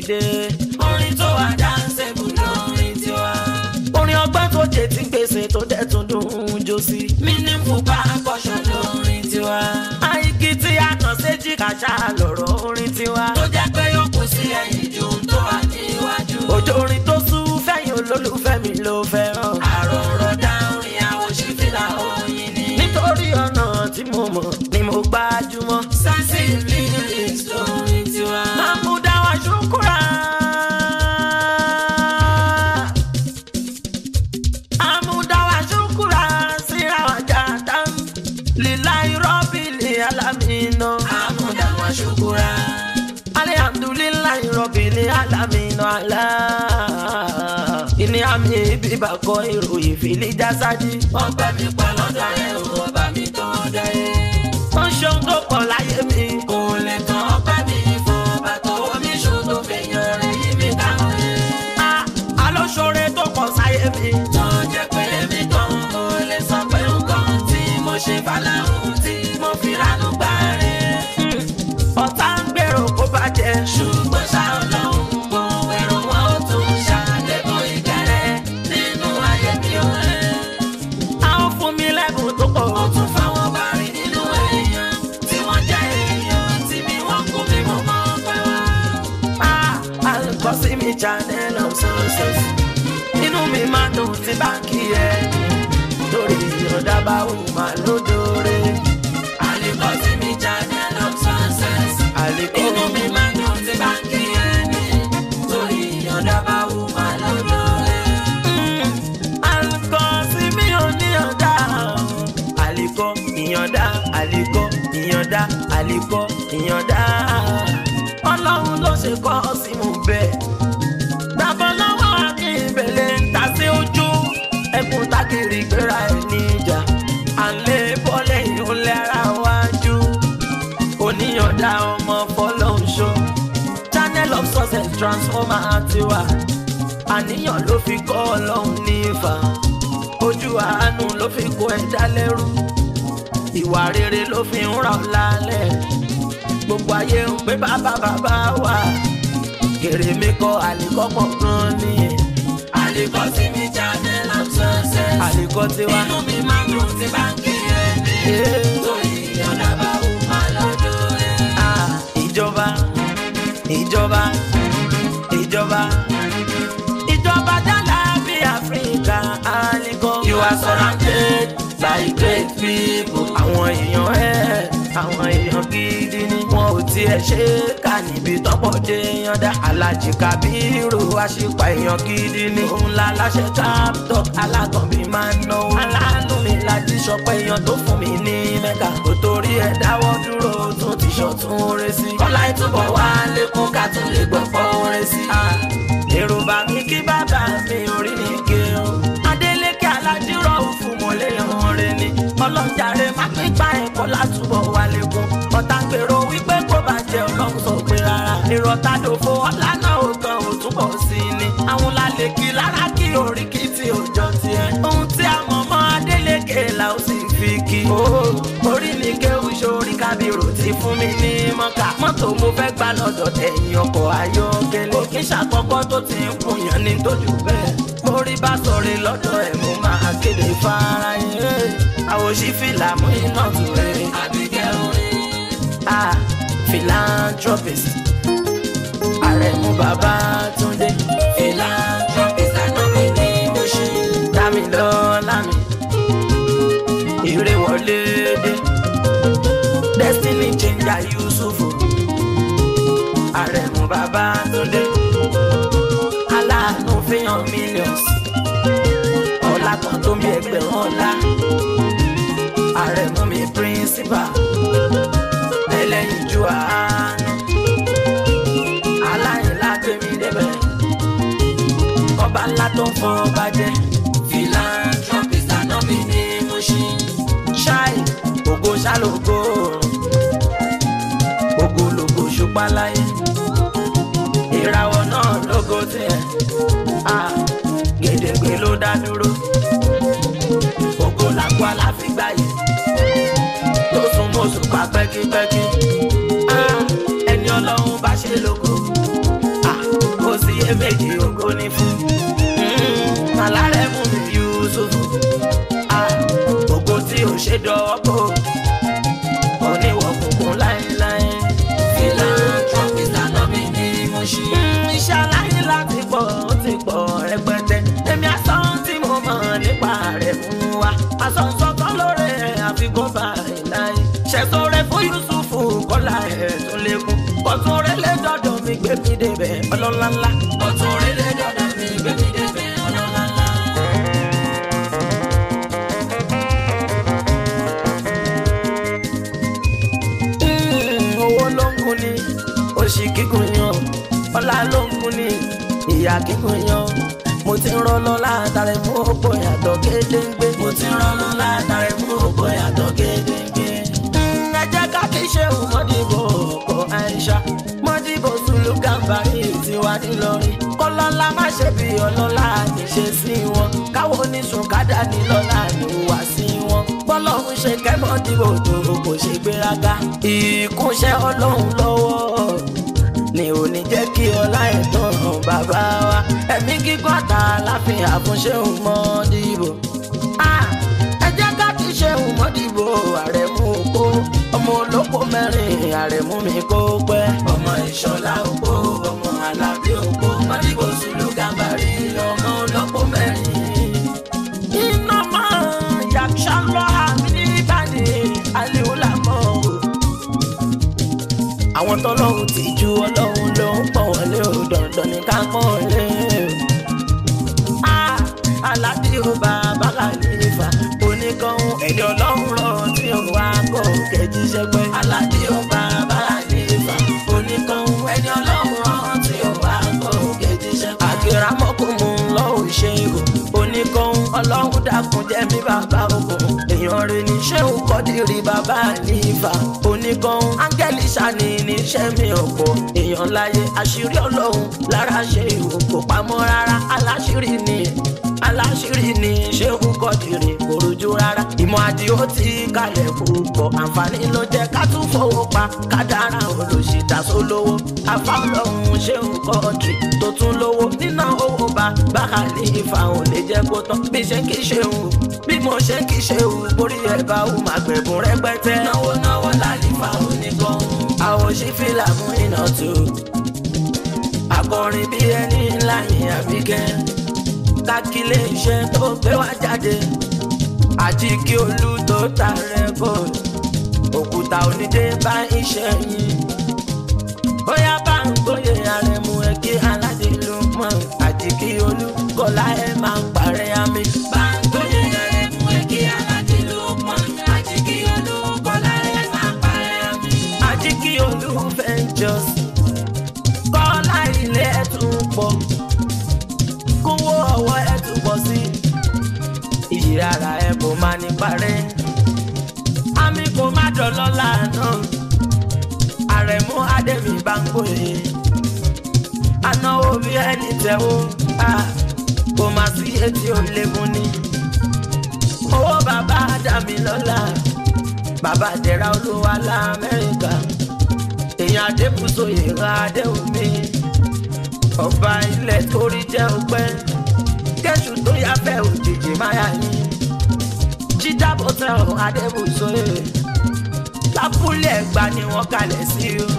dé. orin tó wà dáńsẹ̀bù lórin tiwa. orin ọgbọ́n tó jẹ tí gbèsè tó dẹ̀ tún dùn ún jó sí. meaningful percussion lórin tiwa. àìkí tí a kàn séjì kàṣà lọ̀rọ̀ orin tiwa. tó jẹ́ pé yóò kù sí ẹ̀yìn ju ohun tó wà níwájú. òjò orin tó sú fẹ́yìn olólùfẹ́ mi ló fẹ́ràn. àròrọ̀ dá orin àwòṣe fìlà oyin ni. nítorí ọ̀nà tí mo mọ̀ ni mo gbájúmọ́. sánsì lyrics lórin tiwa. Mahmuda wa shukura. Mahmuda wa shukura sira wa jatan. Lillahi rabbil alamin. àmúdá wa ṣùkúra. Alhamdulillahi rabbil alamin. Allah. Ìní àmì bíbá kọ ìròyìn fìlí jásádì. wọ́n gbẹ́ mi pa lọ́dọ̀ rẹ̀ ò ọba mi tó dáyé. Wọ́n ṣeun tó pọ̀ láyé mi. kò lè tán ọpẹ́ mi fún ọba tó omi ṣùn tó fi yan rẹ̀ yí mi dáhùn yẹn. Ah, Alóṣore tó pọ̀ sáyé mi. tó jẹ́ pé èmi kan kò lè sọ pé nǹkan tí mo ṣe fàlàhùn tí mo fi ránú gbà rẹ̀. Ọ̀tá ń gbèrò kó bàjẹ́. ṣùgbọ́n ṣá ọlọ́run mo èrò wọn ó tún ṣàlékún ìkẹrẹ nínú ayé mi ò rẹ̀. Àwọn fún mi lẹ́bùn tó pọ̀. ó tún fáwọn bá rí nínú èèyàn tí wọ́n jẹ́ èèyàn tí mi wọ́n kú mi mo mọ̀ pé wá. Ah, àlùkò sí mi channel of success. Inú mi máa dùn tí báńkì ẹ̀. Lórí ìyọ̀dá bá wù máa lódòrè. àlékọ́ sí mi channel of success. Àlékò inú mi máa ń dùn tí bá ń kí ẹni torí ìyọ̀dá bá wù máa lọ́dọ̀ rẹ̀. àlùkò sí mi ò ní ọ̀dà. Àlékò ìyọ̀dá, àlékò ìyọ̀dá, àlékò ìyọ̀dá. Ọlọ́run ló ṣe kọ́ sí mu bẹ́ẹ̀. Gbàgbọ́ lọ́wọ́ akínbẹ̀lẹ̀ ń ta sí ojú. Ẹkùn tákìrì gbéra ẹ̀ níjà. Àlẹ́ bọ́lẹ̀ yóò lẹ́ra wájú. Oníyànjá ọmọ fọlọ́nṣọ́. Channel of success transformer tiwa. Àníyàn ló fi kọ́ ọlọ́run ní ìfà. Ojú àánú ló fi kó ẹ̀dá lẹ́rú. Ìwà rere ló fi ń ràn lálẹ́. Gbogbo ayé ń pé bàbá bàbá wà. Kèrè mi kọ àlékọ́pọ̀ gan ni. àlékọ́ sí mi channel of success. Àlékọ́ tiwa. inú mi máa ń dùn tí bá ń kí ẹni torí ìyọ̀dá bá wù máa lọ́dọ̀ rẹ̀. Ah, ìjọba ìjọba ìjọba ìjọba dálà bí áfíríkà àlìkò. You are surrounded by great people. àwọn èèyàn ẹ àwọn èèyàn gidi ni wọn ò tiẹ̀ ṣe é kà níbi tọ́pọ̀ dé yànda alájì kábírù àṣìpà èèyàn gidi ni òun la láṣẹ traptop alákànbí máa ń náwó aláàánú mi láti sọpẹ́ èèyàn tó fún mi ní mẹ́ka kò torí ẹ̀ dáwọ́ dúró tún ti ṣọ̀tún rẹ̀ sí. kọ́lá ìtúbọ̀ wá lékún ká tún lè gbọ́ pọ́ rẹ̀ sí. èrò bá mi kí bàbá mi orí mi ké o. Adélékè aládìrọ̀ òfin mọ̀lẹ́ ọ̀rẹ́ ni. Ọlọ́jàre má pípa ẹ̀kọ́ látúbọ̀ wá lékún. Ọ̀tá gbèrò wípé kó bàjẹ́ ọlọ́run sọ pé rárá. Ìrọ̀tà dòfo ọ̀la náà ò tán ò túbọ̀ sí i ni. Àwọn lálẹ́ kí lára kí oríkì tí ò jọ tiẹ̀. Ohun tí a mọ̀ mọ́ Adélékè là ó sì fi kí. Orí mi kéwù sórí kábírò ti fún mi ní mọ́kà. Mọ́tò mo fẹ́ gbà lọ́dọ̀ tẹ̀yìn ọkọ̀ ayọ́kẹ́lẹ́. Kò kí ṣàkọ́kọ́ tó ti ń kùnyàn ní tójú bẹ́ẹ̀. Mórí bá sọ̀rọ̀ lọ́dọ̀ ẹ̀ mo máa kéde fáráyé. Àwòṣí fìlà mú iná tù rẹ̀. àbíkẹ́ orin. Ah, philanthropist. Àrẹ̀mú Babátúndé. philanthropist ànábì ní Mùṣí. Dámilọ́lá mi. Ire wọlé dé. Destiny changer Yusufu. Àrẹ̀mú Babátúndé. Aláàánú fihàn millions. Ọlá kan tó mi ẹgbẹ̀rún ọlá. Àrẹ̀mú mi principal. Ẹlẹ́yinjú àánú. Aláìlá gbé mi débẹ̀. Ọba ńlá tó ń fọ́ ọba jẹ́. philanthropist ànábì ní Mùṣí. ṣáì ògo ṣálógo ògo lògo ṣùpá láyé ìràwọ̀ náà lógo tiẹ̀ Ah, gèdègbè ló dá dúró ògo làkú aláfígbà yìí tó sún mọ́sù pa pẹ́kípẹ́kí Ah, ẹni ọlọ́run bá ṣe lógo Ah, ṣe méjì ògo ní fún. Àlárẹ̀ mú mi Yusufu. Ah, Ògo tí ò ṣe dọ̀wọ́ bò. Oníwọ̀ kùnkùn láéláé. Philanthropist ànábì ni mo ṣe. Mm, Iṣẹ́ aláyé láti pọ̀ ó ti pọ̀ rẹpẹtẹ. Èmi asán tí mo mọ̀ nípa rẹ̀ fún wa. Asọ̀nsọ̀tọ̀ lóore àfikún báyìí. Ṣẹ̀sọ̀rẹ́ fún Yusufu kọ́lá ẹ̀ tún lékún. Kọ̀tún rẹ̀ lé dọ́dọ̀ mi gbé mi débẹ̀ ọlọ́lá ńlá. Ọ̀tún rere dọ̀dọ̀ mi bébí débẹ̀ ọlọ́lá ńlá. Mm, owó ló ń kun ni òṣì kíkun yan ọlá ló ń kun ni ìyá kíkun yan mo ti ń rọlọ látàrí mú òpó yàtọ̀ gédéǹgbé Mo ti rọ́nà látàrí mú òpó yàtọ̀ gédéńgbé. Mm, ẹ jẹ́ ká kí ṣe mọ́dìbò ọkọ̀ àìṣà mọ́dìbò sùlù gàmbàrí tiwa nílọrin kọ́lọ́lá má ṣe bí ọlọ́lá níṣe sí wọn káwọn oníṣùn kádà nílọ́lá ní wá sí wọn bọ́lọ́hún ṣe kẹ́mọ́dìbò tó kò ṣe gbéraga ìkúnṣẹ́ ọlọ́run lọ́wọ́ ni ò ní jẹ́ kí ọlá ẹ̀tọ́ hàn bàbá wa ẹ̀mí gígùn àtàláfíà àfúnṣe òun mọ́dìbò. Ah, ẹ jẹ́ ká ti ṣe òmòdìbò àrẹ̀mú òpó ọmọ olóko mẹ́rin àrẹ̀mú mi kó pẹ́. Ọmọ ìṣọ̀lá òpó, ọmọ alábí òpó, mọ́dìbò sùlù gàmbàrí, ọmọ olóko mẹ́rin. iná máa yàtọ̀ lọ àmì ní ìbàdí àlèólà mọ́ o. àwọn tọ́lọ́hún ti ju ọlọ́run ló ń pọ̀ wọlé o dandan ní ká pọ̀ wọlé o. Ah, aládé ó bá bàkàlífà oníkanhún ẹni ọlọ́run rọ tí ó wá kó kẹjí sẹ́gbẹ́. Aládé ọba Bàlífà, oníkanhún ẹni ọlọ́run rán tí ó wá kó kejì ṣẹ́pẹ́. àgbèrè amọ́kùnmù lọ́hùn ṣe ihò oníkanhún ọlọ́run dákun jẹ́ mi bàbá ogun èèyàn rẹ̀ ní ṣéun kọ́dìrì bàbá àlìfà oníkanhún áńgẹ́lì ṣàní níṣẹ́ mi ọ̀pọ̀ èèyàn láyé àṣírí ọlọ́run lára ṣe ihò kò pamọ́ rárá aláṣírí ni aláṣírí ni ṣéun kọ́dìrì kò rújú rárá ìmọ̀ àdìó ti kalẹ̀ púpọ̀ àǹfààní ló jẹ́ ká tún fowó pa kádàrá olùṣìdá sólówó afáàlọ́hún ṣéun kọ́dìrì tó tún lówó nínà owó bá bákàlì ìfàhùn lè jẹ́ kó tán bí ṣe kí ṣéun bí mo ṣe kí ṣéun borí ẹ̀ bá wù má gbẹ̀bùn rẹpẹtẹ. Náwó náwó lálífà oníkanhún. àwọn ṣí fìlà mú iná tó akọrin bí ẹni ńlá yìí àbíkẹ́ kákílé iṣẹ́ tó gbé wá jáde àti kí olú tó ta rẹ́kọ̀d òkúta onídé bá iṣẹ́ yìí bóyá bá ń gbóyè arẹmú ẹ kí aládé ló mọ̀ àti kí olú kọ́lá ẹ máa ń parẹ́ àmì. Báńgóyè rẹ̀ mú ẹkí aládé ló pọ́n. Àjíkí olúkọ́lá ẹ̀ máa parẹ́ àmì. àti kí olú ventures kọ́lá ilé ẹ̀ tún pọ̀ kówó ọwọ́ ẹ̀ tún pọ̀ sí iyì ara ẹ̀ kò máa ní parẹ́ àmì kò má dọ̀lọ́lá náà àrẹ̀mú adẹ́mi bá ń gbòye anáwó bí ẹni tẹ̀wó ah, kò má sí etí ò lékún ní owó bàbá dàmí lọ́la bàbá dẹ̀ra olúwa lamẹ́ríkà èèyàn adébùsọ̀yè ra adéhùnmí ọba ilẹ̀ torí jẹ́ ọpẹ́ kẹ́sù tó yá fẹ́ òjijì máyà yín jíjábọ̀ tẹ̀ ọ́ adébùsọ̀yè lápúlẹ̀ ẹ̀gbá ni wọ́n kalẹ̀ sí o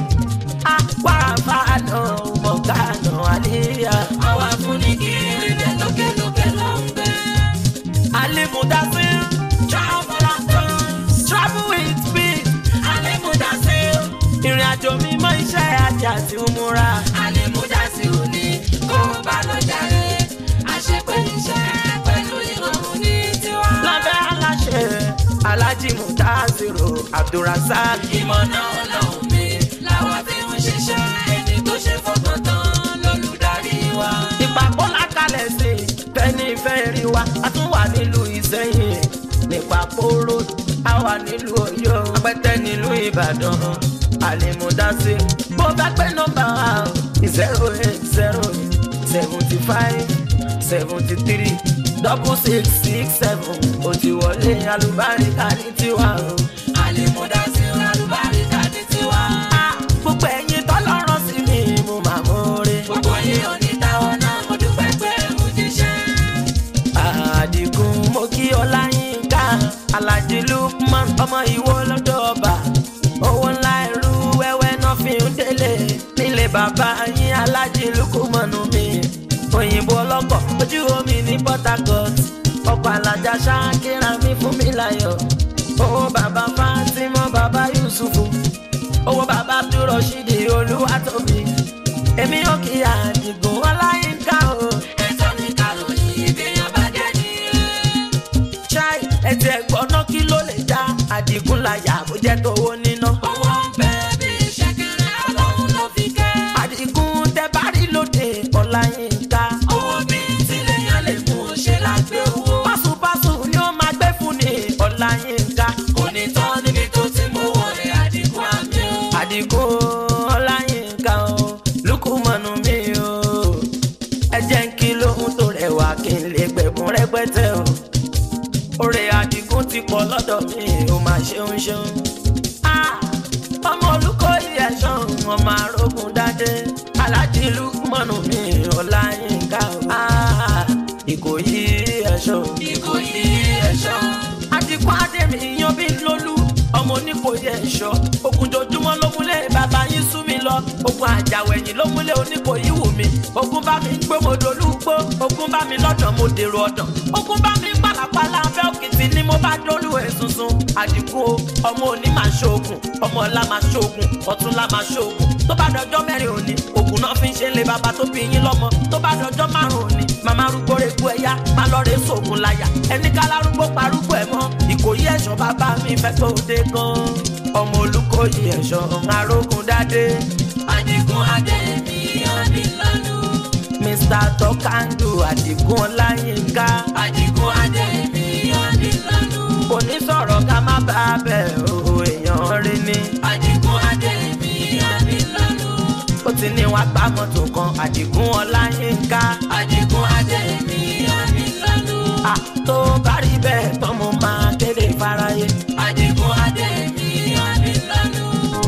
apáfà náà mọ̀gánà àlíyá Àwa fún ní kiri jẹ́ lókèlókè ló ń gbé. alimudasi travel travel with me Àlèmúdásí o, ìrìn àjò mi mọ iṣẹ́ àti àti múra. àlèmúdásí o ní kó bá lọ jàre. Àṣepé iṣẹ́ pẹ̀lú ìrọ̀rùn ní tiwa. lábẹ́ aláṣẹ alhaji mutaziro abdulrasaq Ìmọ̀ náà lọ́hùn mi làwọn fi ń ṣiṣẹ́. Ẹni tó ṣe fọkàn tán lólùdarí wa. ìpàkọ́ lákàlẹ̀ sí fẹ́ni fẹ́ rí wa a tún wà nílùú ìsẹ́yìn nípa kóró a wà nílùú ọ̀yọ́ apẹ́tẹ́ nílùú ìbàdàn alimudasi bó bá pé nọ́mbà wa zero eight zero seventy five seventy three double six six seven ó ti wọlé alùbáríkà ní tiwa o. Àlèmúdásí o, àlùbáríkà ní tiwa. Ah, gbogbo ẹ̀yin tọ́lọ́rọ̀ sí mi mo máa mú rí. Gbogbo yín ò ní táwọn bàbá yín alájí lukumanu mi òyìnbó ọlọ́kọ̀ ojú omi ní port harcourt ọkọ̀ alájà ṣáàkìrà mi fún mi láyọ̀ owó bàbá fatima bàbá yusufu owó bàbá abdulrasheed olúwatóbi èmi ò kí àdìgún ọláyínká o. Ẹ̀tọ́ ní kàròyìn ìgbéyàn bá jẹ́ nìyẹn. ṣáì ẹtì ẹ̀gbọ́n náà kí ló lè dá àdìgún láyà bó jẹ́ tówó níná. Owó ń bẹ bí ṣẹ̀kẹ̀rẹ̀ ọlọ́run ló fi kẹ́. àdìgún tẹ bá rí lóde ọláyínká. Owó bí tíléyàn lè mú un ṣe lágbé owó. pásùpásù ni ó máa gbé fún ni ọláyínká. Kò ní tán níbi tó ti mú wọlé àdínkù àmì o. àdìgún ọláyínká o lukumanu mi o. ẹ jẹ́ ń kí lóhun tó rẹwà kí n lè gbẹ̀bùn rẹpẹtẹ o. oore àdìgún ti pọ̀ lọ́dọ̀ mi ò máa ṣeun ṣeun. Ah, ọmọ olùkọ́ ìyẹ̀sán ọmọ arógun dáadé alájí lukumanu mi ọláyínká o. Ah, ìkòyí ẹ̀ṣọ́. Ìkòyí ẹ̀ṣọ́. àdìgún adémi yan bí lólú ọmọ oníkòyí ẹ̀ṣọ́ ogunjojúmọ́ ló múlẹ̀ bàbá yín sú mi lọ ogun àjàwẹ̀yìn ló múlẹ̀ oníkòyí wù mí ogun bá mi gbé mo dolúgbó ogun bá mi lọ́dọ̀ mo dèrò ọ̀dàn ogun bá mi pàlàpàlà abẹ́ òkìtì ni mo bá dolú ẹ̀ sunsun àdìgún o ọmọ òní máa ṣoògùn ọmọ ọ̀la máa ṣoògùn ọ̀túnla máa ṣoògùn tó bá dọjọ́ mẹ́rin òní ògùn náà fi ń ṣe ń lé bàbá tó bí yín lọ́mọ tó bá dọjọ́ márùn òní màmá arúgbó rẹ̀ gbó ẹ̀yà má lọ rẹ̀ sóògùn láyà ẹni ká lárúgbó parúgbó ẹ̀ mọ́ ìkòyí ẹ̀ṣọ́ bàbá mi fẹ́ tó dé gan ọmọ olùkòyí ẹ̀ṣọ́ arógun dáadé Àdínkù Adémi Adélánú. mr tọkàndù àdìgún ọláyínká Àdínkù Adémi Adélánú. kò ní sọ̀rọ̀ ká má bá a bẹ̀ o èèyàn rí ni Àdínkù Adémi Adélánú. ó ti ní wàá gbá mọ́tò kan àdìgún ọláyínká Àdínkù Adémi Adélánú. à tó bá rí bẹ́ẹ̀ tán mo máa kéde fáráyé. Àdínkù Adémi Adélánú.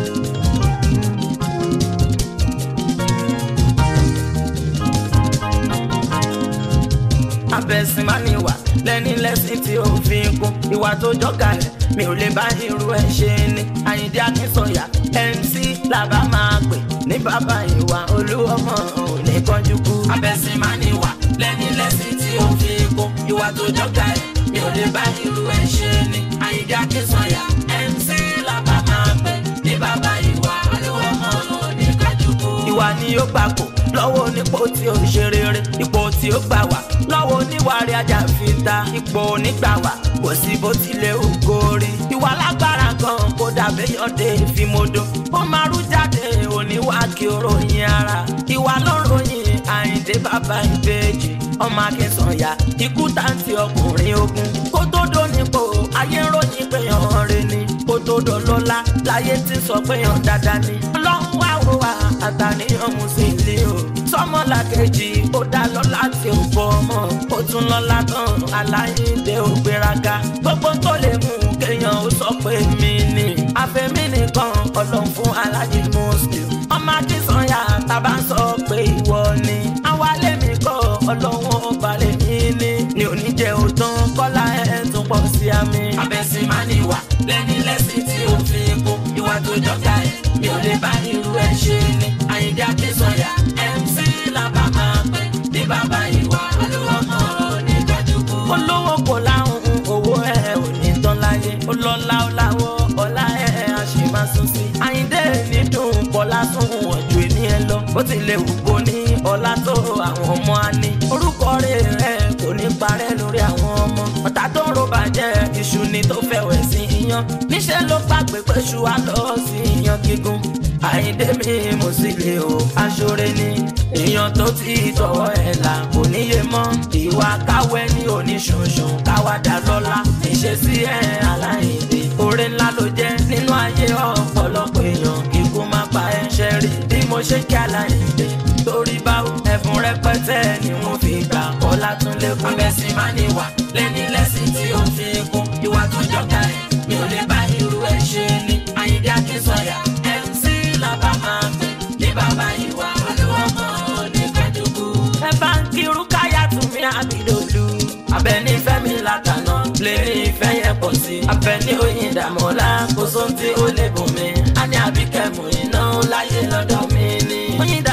abẹ́sìn máa ní wà lẹ́ni lẹ́sìn tí ó fi ń kún ìwà tó jọ́gà rẹ̀ mi ò lè bá irú ẹ̀ ṣe ni àyíndé akínsọ̀yà mc làbá máa pè ní bàbá ìwà olúwọmọ ò ní kánjú kú. Abẹ́sìn máa ní wà lẹ́ni lẹ́sìn tí ó fi kún. Ìwà tó jọ́gà ẹ̀ mi ò lè bá irú ẹ̀ ṣe ni. Àyíndé Akínsọ̀yà MC làbá máa pè ní bàbá ìwà olúwọmọ ní kájúkú. ìwà ni ó gbapò lọ́wọ́ onípò tí ó ṣe rere ipò tí ó gbà wá lọ́wọ́ oníwàrí ajá fi ta ipò onígbà wá kò sí bó tilẹ̀ ògo rí ìwà lágbára gan kó dàbí yọ̀dé ìfimodo ó máa rú jáde oníwà kí ó ròyìn ara ìwà ló ròyìn àyíndé bàbá ìbejì ọmọ akínsànyà ikú táǹtì ọkùnrin ogun kó tó dónípò ayé ń ròyìn pé yàn rè ni kó tó dọlọ́lá láyé ti sọ pé yàn dáadáa ni ọlọ́run wá wò wá àtàníyàn mú sí ilé o sọmọlá kejì ó dá lọ́lá tí ó bọ́ ọmọ ó tún lọ́lá tán aláìndé ó gbéraga gbogbo tó lè mú kéèyàn ó sọ pé mi ni àfẹ́mí nìkan ọlọ́run fún alájí muslim ọmọ akínsànyà tàbá sọ pé ìwọ ni àwálé mi kọ́ ọlọ́run ọba lè mí ní ní oníjẹ òtán kọ́lá ẹ̀ tún pọ̀ sí àmì. Abẹ́sìn máa ní wà lẹ́ni lẹ́sìn tí ó fi kún. Ìwà tó jọ́gà ẹ̀ mi ò lè bá irú ẹ̀ ṣe ni. Àyíndé Akínsọ̀yà MC làbá máa pè ní bàbá ìwà olúwọmọ ní kájúkú. olówó kò láhùn owó ẹ ò ní tán láyé ọlọ́lá ọláwọ́ ọlá ẹ á ṣe máa sún sí. àyíndé ní dùn kọ́lá sún wọ̀n ju èmi ẹ lọ bó tilẹ̀ wù kó ní ọlá tó àwọn ọmọ á ní. orúkọ rẹ̀ rẹ̀ kò ní parẹ́ lórí àwọn ọmọ. ọ̀tá tó ń ro bàjẹ́ iṣu ni tó fẹ́ wẹ̀ sí iyán. níṣẹ́ ló gbàgbé pé ṣu á lọ sí iyán gígùn. àyíndé mi mo sì lè o aṣọre ni èèyàn tó ti tọwọ́ ẹ̀ là kò níye mọ́ ìwà káwẹ́ ní oníṣunṣun káwádà lọ́la ìṣesí ẹ̀ aláìndé oore ńlá ló jẹ́ nínú ayé ọ̀pọ̀lọpọ̀ èèyàn kíkú má pa ẹ̀ṣẹ̀ rí bí mo ṣe kí aláìndé torí báwo ẹ̀fún rẹpẹtẹ ni wọ́n fi gbà ọlá tún lékún. Abẹ́sìn máa ní wà lẹ́ni lẹ́sìn tí ó fi kún. Ìwà tó jọ́gà ẹ̀ mi ò lè bá irú ẹ̀ ṣe ni. Àyíndé Akínsọ̀yà MC làbá máa pè ní bàbá ìwà olúwọmọ ní kájúkú. ẹ bá ń kírun káyà tún mi àbídòlù. abẹni fẹmi látànà lè ní ìfẹ́ yẹn pọ̀ sí. abẹni oyin dàmọ́lá kò sóhun tí ó lè bùn mi. a ní àbíkẹ́mù iná láyé lọ́dọ̀ mi ni. oyin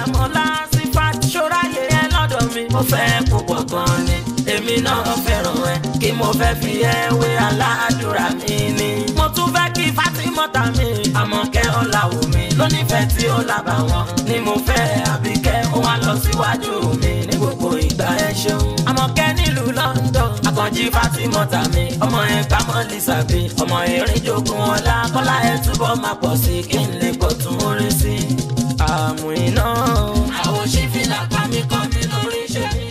mo fẹ́ púpọ̀ gan ni èmi náà fẹ́ràn ẹ kí mo fẹ́ fi ẹ wé aládùúrà mi ni. mo tún fẹ́ kí Fátímọ́tà mi Àmọ̀kẹ́ Ọláwù mi lónífẹ̀ẹ́ tí ó lábà wọn ni mo fẹ́ Àbíkẹ́ ó wá lọ síwájú mi ní gbogbo ìgbà ẹ ṣeun. Àmọ̀kẹ́ nílùú London Àkànjí Fátímọ́tà mi ọmọ ẹ kámọ́ Lísàbí ọmọ erin jogun ọlá kọ́lá ẹ túbọ̀ máa pọ̀ sí kí n lè kó tún orin sí. àmú iná. àwọn òṣìfìlà pa mí kọ́ mi lórí ṣe mí.